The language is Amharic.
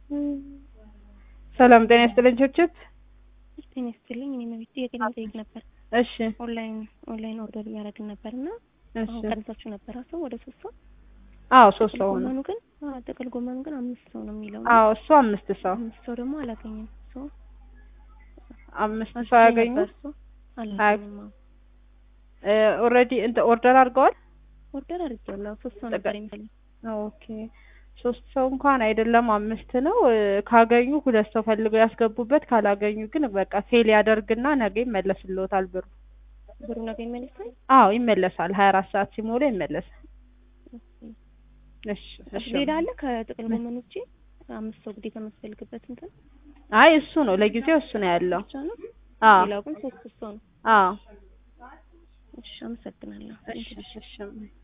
ሰላም ጤና ይስጥልኝ ችብችብ። ጤና ይስጥልኝ። እኔ መቤት ጥያቄ ለመጠየቅ ነበር። እሺ ኦንላይን ኦንላይን ኦርደር እያደረግን ነበር እና እሺ። አሁን ቀንሳችሁ ነበር ሰው ወደ ሶስት ሰው አዎ ሶስት ጥቅል ሰው ነው። ጎመኑ ግን አዎ ጥቅል ጎመኑ ግን አምስት ሰው ነው የሚለው አዎ እሱ አምስት ሰው አምስት ሰው ደግሞ አላገኘም ሰው አምስት ሰው ያገኙ አላገኘም አዎ ኦልሬዲ ኦርደር አድርገዋል። ኦርደር አድርጌዋለሁ ሶስት ሰው ጥቅል- ነበር የሚፈልግ ኦኬ ሶስት ሰው እንኳን አይደለም አምስት ነው። እ፣ ካገኙ ሁለት ሰው ፈልገው ያስገቡበት፣ ካላገኙ ግን በቃ ፌል ያደርግና ነገ ይመለስልዎታል ብሩ። ብሩ ነገ ይመልሳል አዎ ይመለሳል። ሀያ አራት ሰዓት ሲሞላ ይመለሳል። እሺ እሺ። ሌላ አለ ከጥቅል ጎመን ውጪ አምስት ሰው ግዴታ የሚያስፈልግበት እንትን አይ እሱ ነው ለጊዜው እሱ ነው ያለው። ብቻ ነው አዎ ሌላው ግን ሶስት ሰው ነው አዎ እሺ አመሰግናለሁ እሺ እሺ እሺ።